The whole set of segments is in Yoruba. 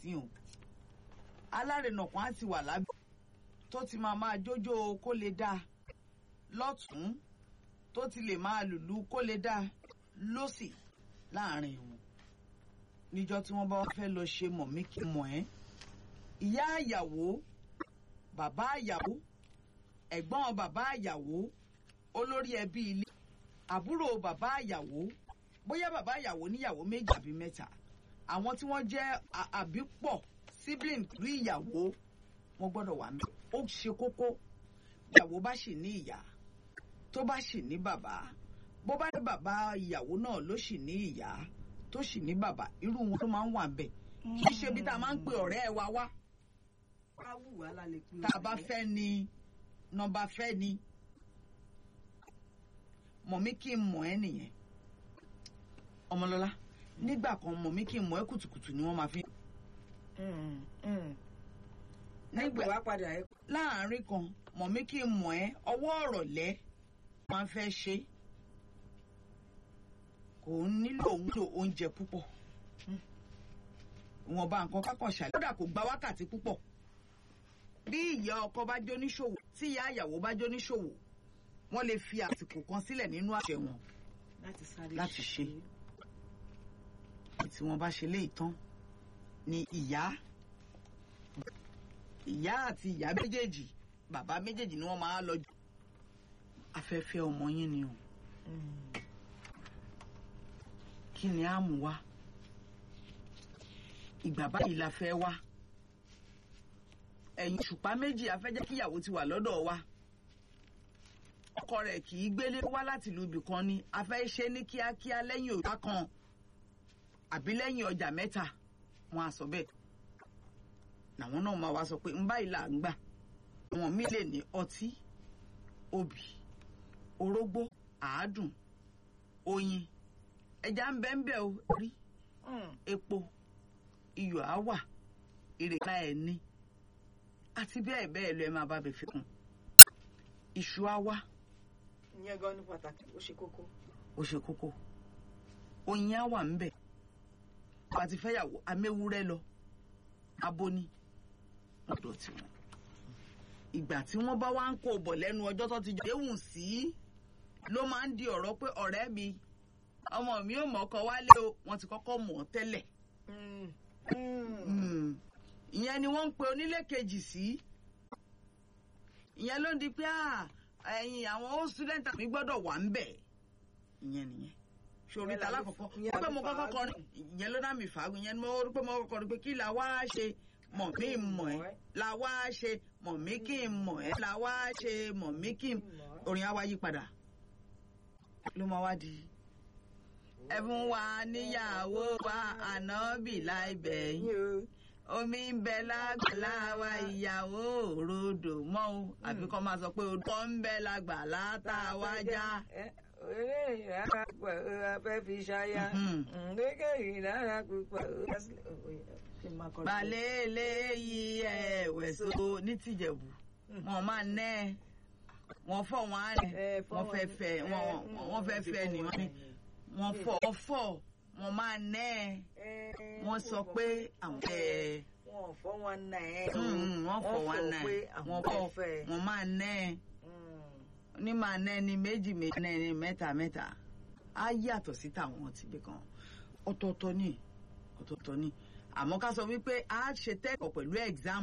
sí o alárinà kan á ti wà lábẹ́ tó ti máa máa jójó kó lè dá lọ́tún tó ti lè máa lùlù kó lè dá lọ́sì láàrin wọn níjọ́ tí wọ́n bá wá fẹ́ lọ ṣe mọ̀ mí kí mọ̀ ẹ́ ìyá àyàwó bàbá àyàwó ẹ̀gbọ́n bàbá àyàwó olórí ẹbí ilé àbúrò bàbá àyàwó bóyá bàbá àyàwó níyàwó méjì àbí mẹ́ta àwọn tí wọ́n jẹ́ àbípọ̀ sibling rí ìyàwó wọ́n gbọ́dọ̀ wà mí ó ṣe kókó ìyàwó bá sì ní ìyá tó bá sì ní bàbá bó bá ní bàbá ìyàwó náà ló sì ní ìyá tó sì ní bàbá irú wọn ló máa ń wà bẹ́ẹ̀ kì í ṣe bí tá a máa ń pe ọ̀rẹ́ ẹ wa wá ká wù wá lálẹ́ pé tá a bá fẹ́ ni nọmba fẹ́ ni mọ̀ mí kí n mọ̀ ẹ́ nìyẹn ọmọlọ́lá nígbà kan mọ̀ mí kí n mọ̀ ẹ́ kùtùkùtù ni wọ́n máa fi. nígbà wá padà ẹ. láàárín kan mọ̀ mí kí n mọ̀ ẹ́ ọwọ́ ọ̀rọ̀ lẹ́ máa ń fẹ́ ṣe kò nílò nílò oúnjẹ púpọ̀ ìwọ̀nba nǹkan kákan ṣàlẹ́ kódà kò gba wákàtí púpọ̀ bí ìyá ọkọ bá jóníṣòwò tí ìyá àyàwó bá jóníṣòwò wọ́n lè fi àsìkò kan sílẹ̀ nínú àṣẹ wọn láti sáré láti ṣe tí wọ́n bá ṣe léyìí tán ni ìyá ìyá àti ìyá méjèèjì bàbá méjèèjì ni wọ́n máa lọ jù afẹ́fẹ́ ọmọ yín ni o kí ni á mú wá ìgbà báyìí la fẹ́ wá ẹ̀yìn ṣùpá méjì afẹ́jẹ́ kíyàwó ti wà lọ́dọ̀ wa ọkọ rẹ̀ kì í gbélé wá láti ìlú ibì kan ni a fẹ́ ṣe ní kíákíá lẹ́yìn òjá kan àbí lẹ́yìn ọjà mẹ́ta wọn á sọ bẹ́ẹ̀ làwọn náà máa wá sọ pé ń báyìí là ń gbà àwọn míì lè ní ọtí obì orógbó àádùn oyin ẹja ń bẹ ń bẹ o rí epo iyọ̀ á wà ìrèlá ẹ̀ ní àti bẹ́ẹ̀ bẹ́ẹ̀ lọ ẹ máa bá bẹ fi kún iṣu á wá ìyẹn gan ní pàtàkì ó ṣe kókó. ó ṣe kókó oyin á wà ńbẹ̀ bá ti fẹ́yàwó améwúrẹ́ lọ abóní lọ́dọ̀ tiwọn ìgbà tí wọ́n bá wá ń kó bọ̀ lẹ́nu ọjọ́ tó ti jọ déhùn sí ló máa ń di ọ̀rọ̀ pé ọ̀rẹ́ mi ọmọ mi ò mọ̀ ọkọ wálé o wọ́n ti kọ́kọ́ mọ̀ ọ́ tẹ́lẹ̀ ìyẹn ni wọ́n ń pe onílé kejì sí ìyẹn ló ń di pé ẹ̀yin àwọn old student mi gbọ́dọ̀ wà ń bẹ̀ ìyẹn nìyẹn ṣòrí ta lákọ̀ọ́kọ́ ó pé mo kọ́kọ́ kọrin ìyẹn ló dá mi fàágùn ìyẹn mo rí pé mo kọ́kọ́ kọrin pé kí la wá ṣe mọ̀ mí mọ̀ ẹ́ la wá ṣe mọ̀ mí kí n mọ̀ ẹ́ la wá ṣe mọ̀ mí kí n orin á wá yí padà ló máa wá di ẹ̀bùn wa níyàwó wa ànábì láì bẹ̀yìn omi ń bẹ lágbàlá wa ìyàwó òrodò mọ́ o àbí kọ́ máa sọ pé odò ń bẹ lágbàlá tá a wá já. eré ìrara púpọ̀ ó fẹ́ fi ṣáyà gẹ́gẹ́ ìrara púpọ̀ ó balẹ̀ eléyìí ẹ̀wẹ̀ so ní tìjẹ̀bù wọn máa nẹ́ ẹ wọ́n fọ̀ wọ́n á rẹ̀ wọ́n fẹ́ fẹ́ wọ́n fẹ́ fẹ́ ni wọ́n ní wọ́n fọ̀ wọ́n fọ̀ wọ́n máa nẹ́ ẹ wọ́n sọ pé àwọn ẹ̀ wọ́n fọ́ wọn nà ẹ́ wọ́n fọ̀ wọ́n nà ẹ́ wọ́n fọ̀ wọ́n máa nẹ́ ẹ ní máa nẹ́ ni méjì méjì nẹ́ ni mẹ́ta mẹ́ta á yàtọ̀ sí tàwọn tìbí kan ọ̀tọ̀ọ̀tọ̀ ni ọ̀tọ̀ọ̀tọ̀ ni àmọ́ ká sọ wípé a ṣe tẹ́kọ̀ọ́ pẹ̀lú exam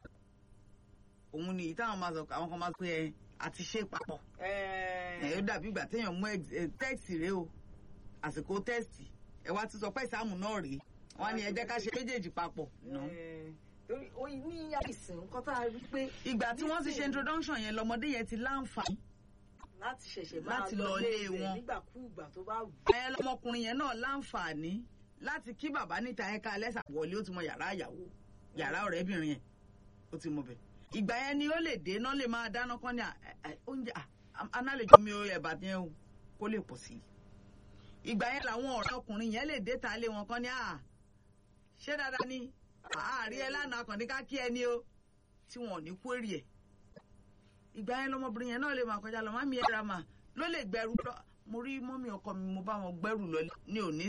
òun ni táwọn máa sọ àwọn kan máa pé ẹ àti ṣe papọ̀ ẹ ó dàbí ìgbà téèyàn mú tẹ́ẹ̀sì rẹ o àsìkò tẹ́ẹ̀sì ẹ wá ti sọ pé ìsáàmù náà rèé wọn ni ẹ jẹ́ ká ṣe méjèèjì papọ̀. torí oyin ní àìsàn nǹkan tá a rí pé. ìgbà tí wọ́n ti ṣe introduction yẹn lọmọdé yẹn ti láǹfààní. láti ṣẹ̀ṣẹ̀ máa láti lọ ilé wọn nígbàkúùgbà tó bá wù. ẹ lọmọkùnrin yẹn náà láǹfààní láti kí bàbá níta ẹ̀ka ẹlẹ́sà wọlé ó ti mọ yàrá àyàwó yàrá ọ̀rẹ́bìnrin yẹn ó ti mọ bẹ̀. ìgbà yẹn ni ó lè dé náà lè máa dáná kán ní oúnjẹ análejò mi ò ẹ̀bà yẹn o kó lè pọ̀ sí i. ìgbà yẹn làwọn ọ̀rẹ́ ọkùnrin yẹn lè dé ta lé wọn kán ní à ṣé dáadáa ni àárí ẹ lánàá kàn ní ká kí ẹni o tí wọn ò ní kú èrè ẹ̀. ìgbà yẹn lọmọbìnrin yẹn náà lè máa kọjá lọ má mi ẹ̀ ra mà ló lè gbẹrù lọ mo rí mọ́mí ọkọ mi mo bá wọn gbẹ́rù lọ ní òní